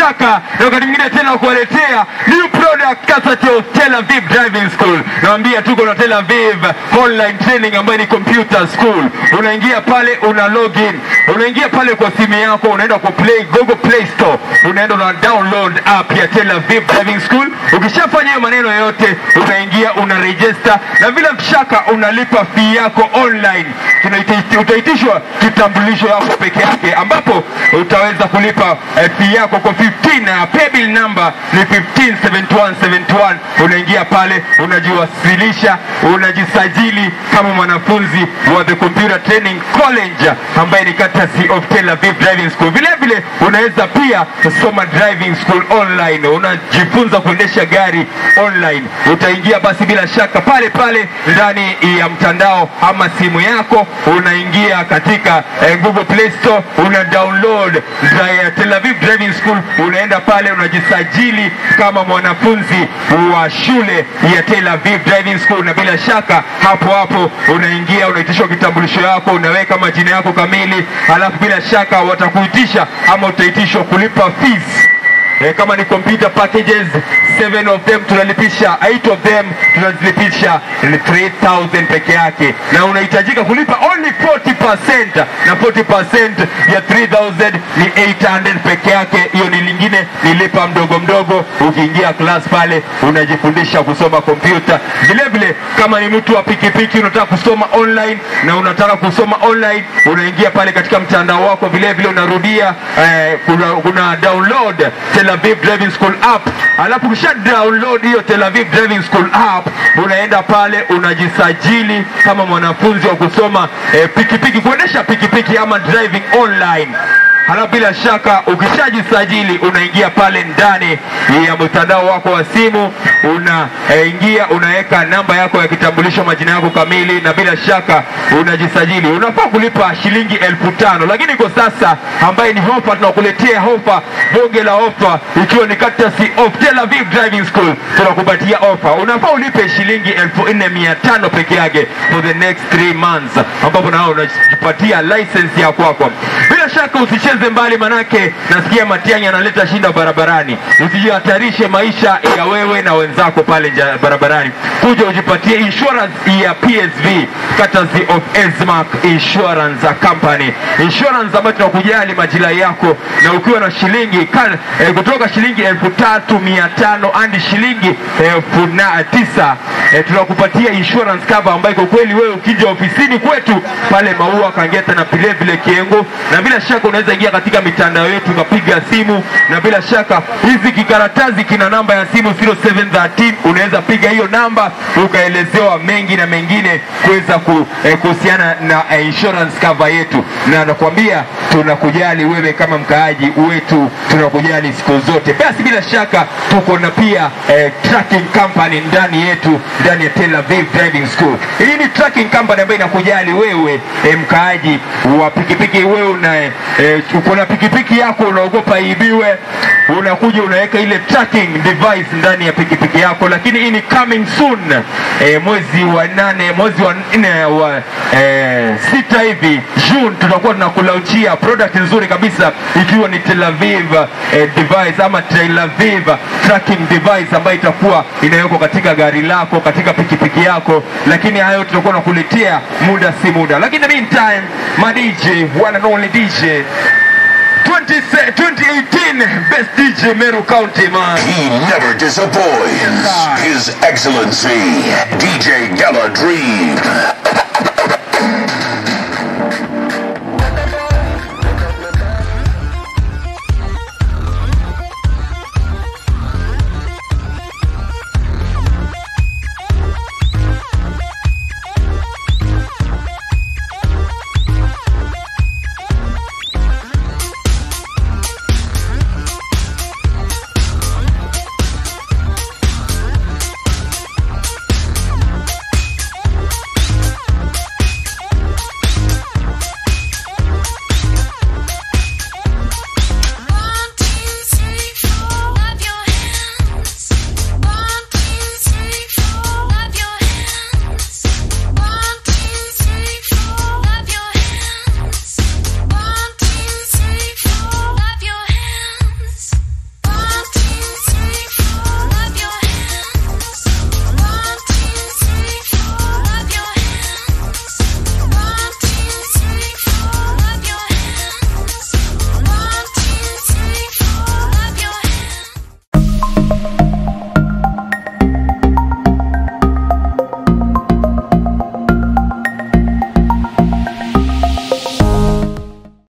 shaka na wakati mwingine tena kuwaletea new product kasati ya Tel Aviv Driving School. Naambia tuko na Tel Aviv online training ambayo ni computer school. Unaingia pale una login, unaingia pale kwa simu yako, unaenda kwa play Google Play Store, unaenda una download app ya Tel Aviv Driving School. Ukishafanya hiyo maneno yote, unaingia una register, na bila shaka unalipa fee yako online. Tunaiti- Utaitishwa kitambulisho yako peke yake, ambapo utaweza kulipa eh, fee yako kwa 15 na paybill number ni 157171. Unaingia pale unajiwasilisha, unajisajili kama mwanafunzi wa the Computer Training College ambaye ni courtesy of Tel Aviv Driving School. Vile vile unaweza pia kusoma driving school online, unajifunza kuendesha gari online. Utaingia basi bila shaka pale pale ndani ya mtandao ama simu yako, unaingia katika eh, Google Play Store, una download dri- Tel Aviv Driving School, unaenda pale unajisajili kama mwanafunzi wa shule ya Tel Aviv Driving School, na bila shaka hapo hapo unaingia unaitishwa kitambulisho yako, unaweka majina yako kamili, halafu bila shaka watakuitisha ama utaitishwa kulipa fees Eh, kama ni computer packages seven of them tunalipisha eight of them tunazilipisha 3000 peke yake na unahitajika kulipa only 40% na 40% ya 3000 ni 800 peke yake hiyo ni lingine nilipa mdogo mdogo ukiingia class pale unajifundisha kusoma kompyuta vile vile kama ni mtu wa pikipiki unataka kusoma online na unataka kusoma online unaingia pale katika mtandao wako vile vile unarudia eh, kuna, kuna download Tel Aviv Driving School app alafu ukisha download hiyo Tel Aviv Driving School app unaenda pale unajisajili kama mwanafunzi wa kusoma eh, pikipiki kuendesha pikipiki ama driving online halafu bila shaka ukishajisajili unaingia pale ndani ya mtandao wako wa simu unaingia unaweka namba yako ya kitambulisho majina yako kamili na bila shaka unajisajili unafaa kulipa shilingi elfu tano lakini kwa sasa ambaye ni hofa tunakuletea hofa bonge la ofa ikiwa ni courtesy of Tel Aviv Driving School tunakupatia ofa unafaa ulipe shilingi elfu nne mia tano peke yake for the next three months ambapo nao unajipatia license ya kwako bila shaka usicheze mbali manake nasikia Matiang'i analeta shinda barabarani usijihatarishe maisha ya wewe na wenzako pale nja barabarani kuja ujipatie insurance ya PSV courtesy of Esmark Insurance Company insurance ambayo tunakujali majira yako na ukiwa na shilingi kan, eh, kutoka shilingi elfu tatu mia tano hadi shilingi elfu na tisa eh, tunakupatia insurance cover ambayo kwa kweli wewe ukija ofisini kwetu pale Maua Kangeta na vile vile Kiengo, na bila shaka unaweza ingia katika mitandao yetu ukapiga simu, na bila shaka hizi kikaratasi kina namba ya simu 0713 unaweza piga hiyo namba ukaelezewa mengi na mengine kuweza ku, eh, kuhusiana na eh, insurance cover yetu, na nakwambia tunakujali wewe kama mkaaji wetu, tunakujali siku zote. Basi bila shaka tuko na pia eh, tracking company ndani yetu ndani ya Tel Aviv Driving School. Hii ni tracking company ambayo inakujali wewe eh, mkaaji wa pikipiki. Wewe una eh, uko na pikipiki yako unaogopa ibiwe, unakuja unaweka ile tracking device ndani ya pikipiki yako, lakini hii ni coming soon eh, mwezi wa nane mwezi wa nne wa eh, sita hivi June tutakuwa tunakulaunchia product nzuri kabisa ikiwa ni Tel Aviv eh, device ama Tel Aviv tracking device ambayo itakuwa inawekwa katika gari lako katika pikipiki yako, lakini hayo tutakuwa nakuletea muda si muda, lakini in the meantime my DJ one and only DJ 20, 2018 best DJ Meru County man He never disappoints. His Excellency, DJ Gala Dream.